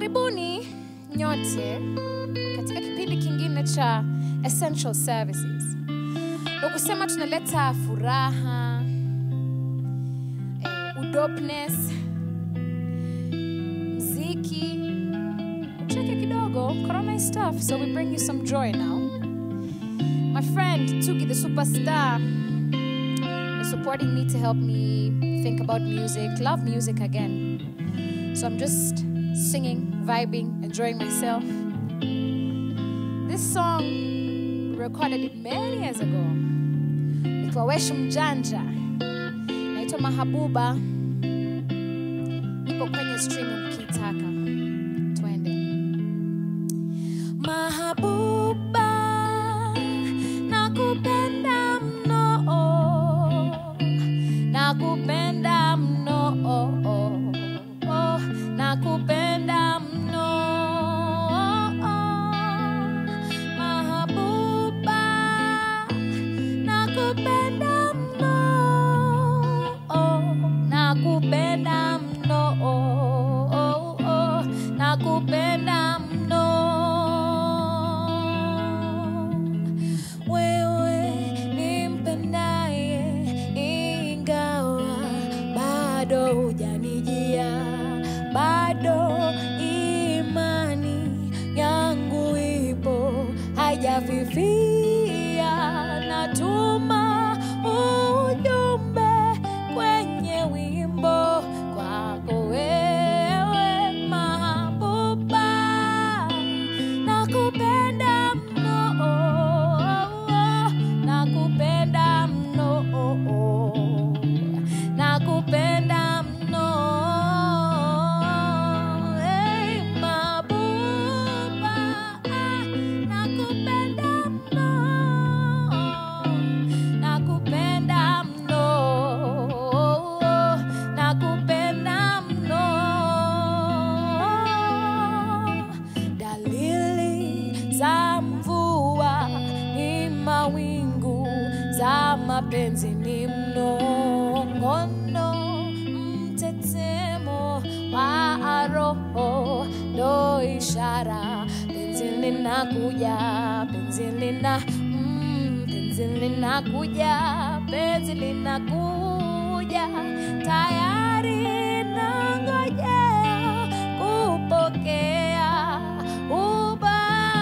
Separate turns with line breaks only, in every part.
Karibuni nyote katika kipindi kingine cha Essential Services. Ndio kusema tunaleta furaha, eh, udopness, mziki, cheke kidogo, corona is tough, so we bring you some joy now. My friend Tuki the superstar is supporting me to help me think about music, love music again. So I'm just singing, vibing, enjoying myself. This song we recorded it many years ago. Nikiwa Weshu Mjanja. Naitwa Mahabuba. Ipo kwenye stream mkitaka. Twende. Mahabuba, nakupenda mno. Nakupenda mno. Nakupenda mno. Mahabuba, nakupenda mno. Nakupenda mno. Nakupenda mno. Wewe nimpendaye, ingawa bado hujanijia, bado imani yangu ipo haijafifia. Natuma ujumbe kwenye wimbo kwako wewe Mahabuba, nakupenda mno, nakupenda mno, nakupenda mno, hey, Mahabuba, nakupenda mno, nakupenda mno, nakupenda mno. Dalili za mvua ni mawingu, za mapenzi ni mnong'ono, mtetemo wa roho ndo ishara penzi linakuja, penzi lina mm, penzi linakuja, penzi linakuja tayari nangojea kupokea uba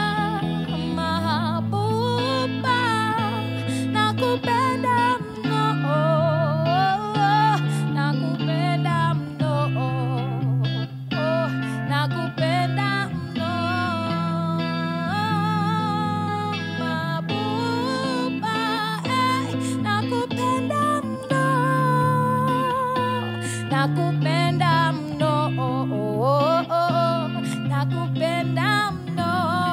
Mahabuba, nakupenda mno, nakupenda mno, nakupenda mno, Mahabuba, eh, nakupenda mno, nakupenda mno, nakupenda mno.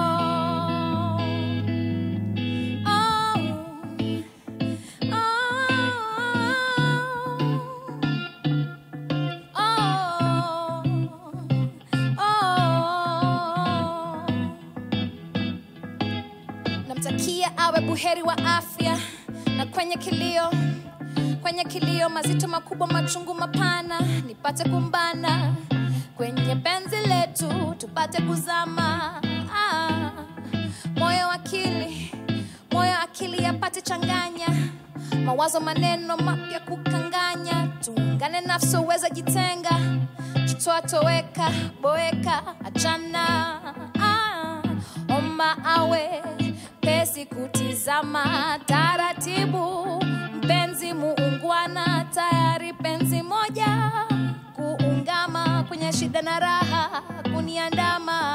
Namtakia awe buheri wa afya na kwenye kilio kwenye kilio mazito makubwa machungu mapana nipate kumbana kwenye penzi letu tupate kuzama ah, moyo akili moyo akili yapate changanya mawazo maneno mapya kukanganya tuungane nafsi uweza jitenga jitoa toweka boeka achana ah, omba awe pesi kutizama taratibu mpenzi muungwana tayari penzi moja kuungama kwenye shida na raha kuniandama